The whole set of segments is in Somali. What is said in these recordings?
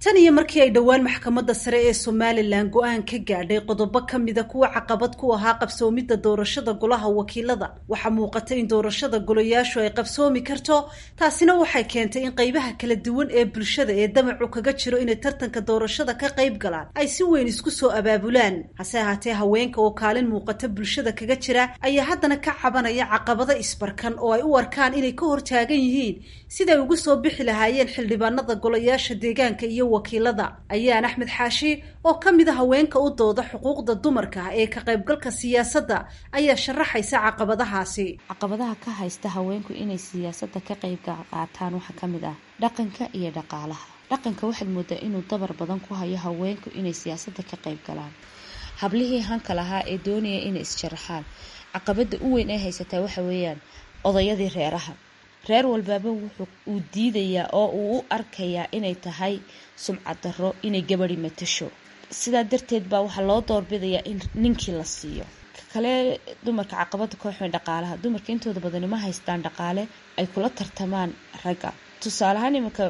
tan iyo markii ay dhowaan maxkamadda sare ee somalilan go-aan ka gaadhay qodobo ka mida kuwa caqabad ku ahaa qabsoomidda doorashada golaha wakiilada waxaa muuqata in doorashada golayaashu ay qabsoomi karto taasina waxay keentay in qeybaha kala duwan ee bulshada ee damacu kaga jiro inay tartanka doorashada ka qayb galaan ay si weyn isku soo abaabulaan hase ahaatee haweenka oo kaalin muuqata bulshada kaga jira ayaa haddana ka cabanaya caqabado isbarkan oo ay u arkaan inay ka hortaagan yihiin siday ugu soo bixi lahaayeen xildhibaanada golayaasha deegaanka iyo wakiilada ayaan axmed xaashi oo ka mid a haweenka u dooda xuquuqda dumarka ee ka qaybgalka siyaasadda ayaa sharaxaysa caqabadahaasi caqabadaha ka haysta haweenku inay siyaasadda ka qayb qaataan waxaa ka mid ah dhaqanka iyo dhaqaalaha dhaqanka waxaad moodaa inuu dabar badan ku hayo haweenku inay siyaasadda ka qayb galaan hablihii hanka lahaa ee doonaya inay isjaraxaan caqabada u weyn ay haysataa waxa weeyaan odayadii reeraha reer walbaaba wuxuu uu diidayaa oo uu u arkayaa inay tahay sumcad darro inay gabadi matasho sidaa darteed baa waxaa loo doorbidayaa in ninkii la siiyo kale dumarka caqabada kooxweyn dhaqaalaha dumarka intooda badani ma haystaan dhaqaale ay kula tartamaan ragga tusaaleahaan iminka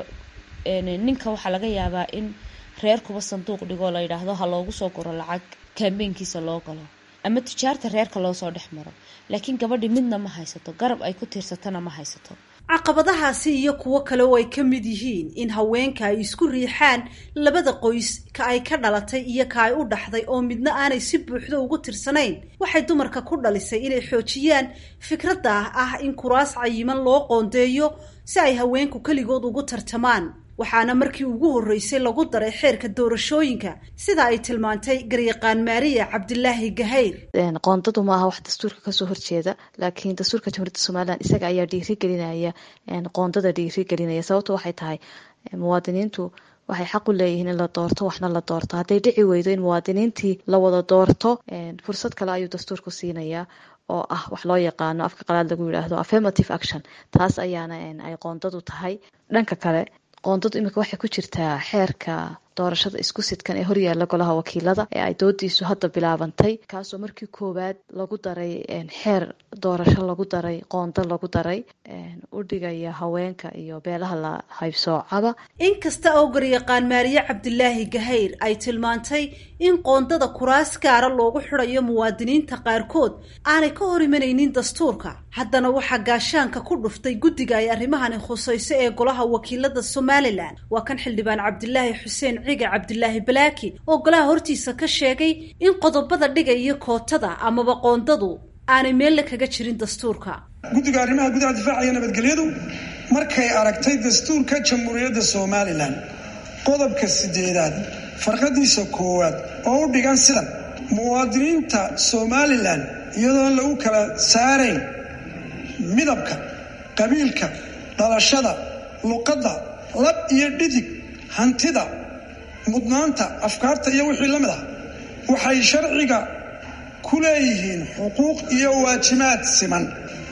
ninka waxaa laga yaabaa in reerkuba sanduuq dhigoo la yidhaahdo ha loogu soo guro lacag kaambeynkiisa loo galo ama tijaarta reerka loo soo dhex maro laakiin gabadhi midna ma haysato garab ay ku tiirsatana ma haysato caqabadahaasi iyo kuwo kale oo ay ka mid yihiin in haweenka ay isku riixaan labada qoys ka ay ka dhalatay iyo ka ay u dhaxday oo midna aanay si buuxdo ugu tirsanayn waxay dumarka ku dhalisay inay xoojiyaan fikradda ah in kuraas cayiman loo qoondeeyo si ay haweenku keligood ugu tartamaan waxaana markii ugu horreysay lagu daray xeerka doorashooyinka sida ay tilmaantay garyaqaan maariya cabdilaahi gahayr qoondadu ma aha wax dastuurka kasoo horjeeda laakiin dastuurka jamhuuriyadda somalilan isaga ayaa dhiirigelinaya qoondada dhiirigelinaya sababto waxay tahay muwaadiniintu waxay xaq u leeyihiin in la doorto waxna la doorto hadday dhici weydo in muwaadiniintii la wada doorto fursad kale ayuu dastuurku siinayaa oo ah wax loo yaqaano afka qalaad lagu yidhaahdo affirmative action taas ayaana ay qoondadu tahay dhanka kale qoondadu imika waxay ku jirtaa xeerka doorashada isku sidkan ee horyaala golaha wakiilada ee ay doodiisu hadda bilaabantay kaasoo markii koowaad lagu daray xeer doorasho lagu daray qoondo lagu daray u dhigaya haweenka iyo beelaha la haybsoocaba inkasta oo garyaqaan maariye cabdilaahi gahayr ay tilmaantay in qoondada kuraas gaara loogu xidhayo muwaadiniinta qaarkood aanay ka hor imanaynin dastuurka haddana waxaa gaashaanka ku dhuftay guddiga ay arrimahani khusayso ee golaha wakiilada somalilan waa kan xildhibaan cabdilaahi xuseen ciga cabdilaahi balaaki oo golaha hortiisa ka sheegay in qodobada dhigaya kootada amaba qoondadu aanay meelle kaga jirin dastuurka guddiga arrimaha gudaha difaacaya nabadgelyadu markay aragtay dastuurka jamhuuriyadda somalilan qodobka sideedaad farqadiisa koowaad oo u dhigan sidan muwaadiniinta somalilan iyadoon lagu kala saarayn midabka qabiilka dhalashada luqadda lab iyo dhidig hantida mudnaanta afkaarta iyo wixii la mid ah waxay sharciga ku leeyihiin xuquuq iyo waajibaad siman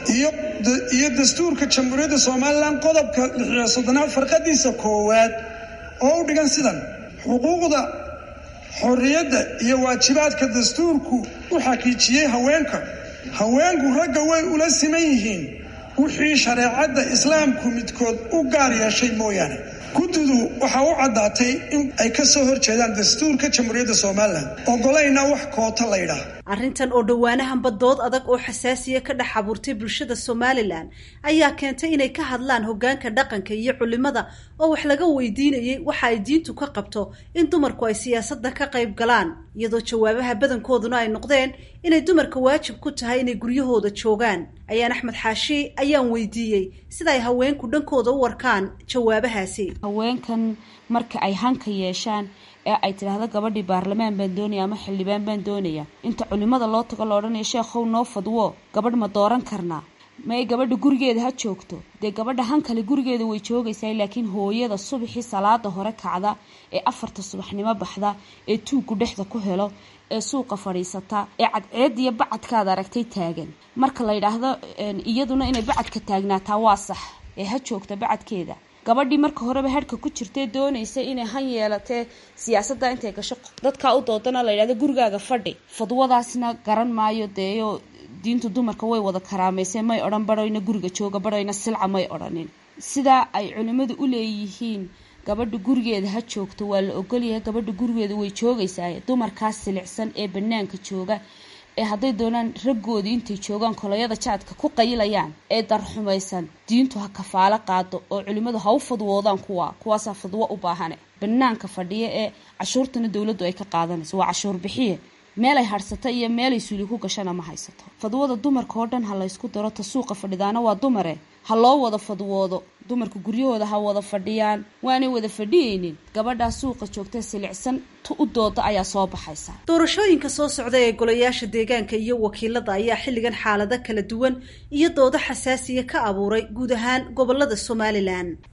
iyo dastuurka jamhuuriyadda somalilan qodobka lixiyo soddonaad farqadiisa koowaad oo u dhigan sidan xuquuqda xorriyadda iyo waajibaadka dastuurku u xaqiijiyey haweenka haweenku ragga way ula siman yihiin wixii shareecadda islaamku midkood u gaar yeeshay mooyaane guddidu waxaa u caddaatay in ay ka soo horjeedaan dastuurka jamhuuriyadda somalilan ogolayna wax koota laydhaah arrintan oo dhowaanahanba dood adag oo xasaasiya ka dhex abuurtay bulshada somalilan ayaa keentay inay ka hadlaan hoggaanka dhaqanka iyo culimada oo wax laga weydiinayay waxa ay diintu ka qabto in dumarku ay siyaasadda ka qayb galaan iyadoo jawaabaha badankooduna ay noqdeen inay dumarka waajib ku tahay inay guryahooda joogaan ayaan axmed xaashi ayaan weydiiyey sida ay haweenku dhankooda u warkaan jawaabahaasi haweenkan marka ay hanka yeeshaan ee ay tidhaahdo gabadhii baarlamaan baan doonaya ama xildhibaan baan doonaya inta culimada loo tago la odhanaya sheekhow noo fadwo gabadh ma dooran karnaa may gabadha gurigeeda ha joogto dee gabadha hankale gurigeeda way joogaysaa laakiin hooyada subaxii salaada hore kacda ee afarta subaxnimo baxda ee tuuggu dhexda ku helo ee suuqa fadhiisata ee cadceediyo bacadkaad aragtay taagan marka la yidhaahdo iyaduna inay bacadka taagnaataa waa sax ee ha joogta bacadkeeda gabadhii marka horeba hadhka ku jirtee doonaysa inay han yeelatee siyaasadda intay gasho dadkaa u doodana la yidhahdo gurigaaga fadhi fadwadaasna garan maayo deeyo diintu dumarka way wada karaamayse may odhan badhoyna guriga jooga badhoyna silca may odhanin sidaa ay culimmadu u leeyihiin gabadha gurigeeda ha joogto waa la ogolyahay gabadha gurigeeda way joogaysaa dumarkaas silicsan ee banaanka jooga ee hadday doonaan raggoodii intay joogaan kolayada jaadka ku qayilayaan ee darxumaysan diintu ha kafaalo qaado oo culimmadu ha u fadwoodaan kuwa kuwaasaa fadwo u baahane banaanka fadhiya ee cashuurtana dowladdu ay ka qaadanayso waa cashuur bixiye meelay hadhsata iyo meelay suuli ku gashana ma haysato fadwada dumarka oo dhan ha laysku daro ta suuqa fadhidaana waa dumare ha loo wada fadwoodo dumarka guryahooda ha wada fadhiyaan waanay wada fadhiyeynin gabadhaa suuqa joogta silicsan tu u dooda ayaa soo baxaysa doorashooyinka soo socda ee golayaasha deegaanka iyo wakiilada ayaa xilligan xaalado kala duwan iyo doodo xasaasiya ka abuuray guud ahaan gobolada somalilan